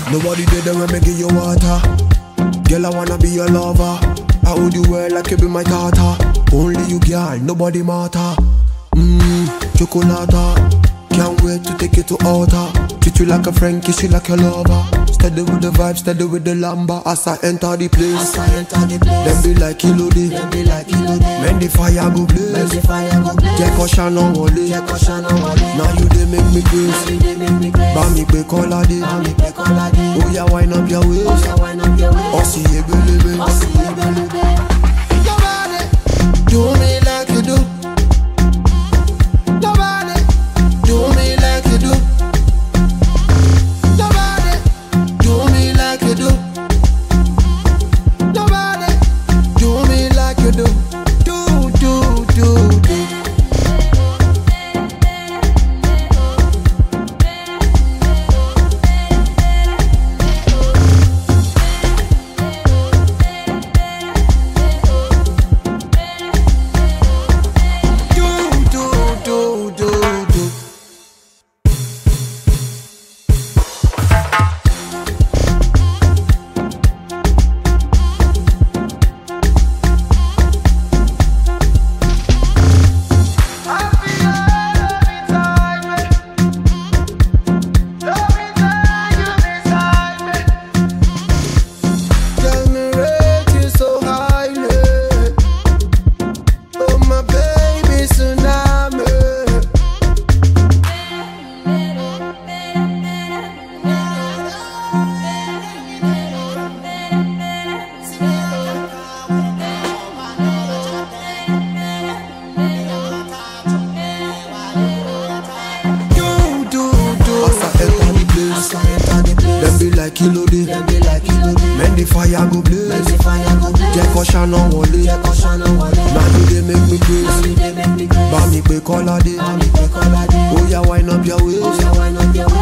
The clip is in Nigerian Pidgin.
Nobody did them when me give you water. Girl, I wanna be your lover. I hold you well like you be my daughter. Only you, girl, nobody matter. Mmm, chocolata. Can't wait to take you to altar. Treat you like a friend, kiss you like your lover. Steady with the vibe, steady with the lamba. As I enter the place, As I enter the place, them be like Elodie. them be like Elodie. Men the fire go When blaze. the fire go blaze, Jẹ́ kọ́ ṣáná wọlé. jẹ́ kó ṣáná wọlé. Now you dey make me crazy. Every day make me crazy. Bá mi pé Kọ́ládé. Bá mi pé Kọ́ládé. Oya wind up your waist. Oya wind up your waist. Ọ̀sìn ebelebe. Ọ̀sìn ebelebe. Nobody do me like you do. Nobody do me like you do. Nobody do me like you do. Nobody do me like you do. Do do do do. Do do do do do. Tell me rate you so highly. Oh my baby tsunami. Do do do. As I enter the place, As I enter the place, them be like Elodie. them be like Elodie. Men the fire go When blaze. the fire go blaze, Jẹ́ kọ́ ṣáná wọlé. jẹ́ kó ṣáná wọlé. Now you dey make me crazy. Every day make me crazy. Bá mi pé Kọ́ládé. Bá mi pé Kọ́ládé. Oya wind up your waist. Oya wind up your waist.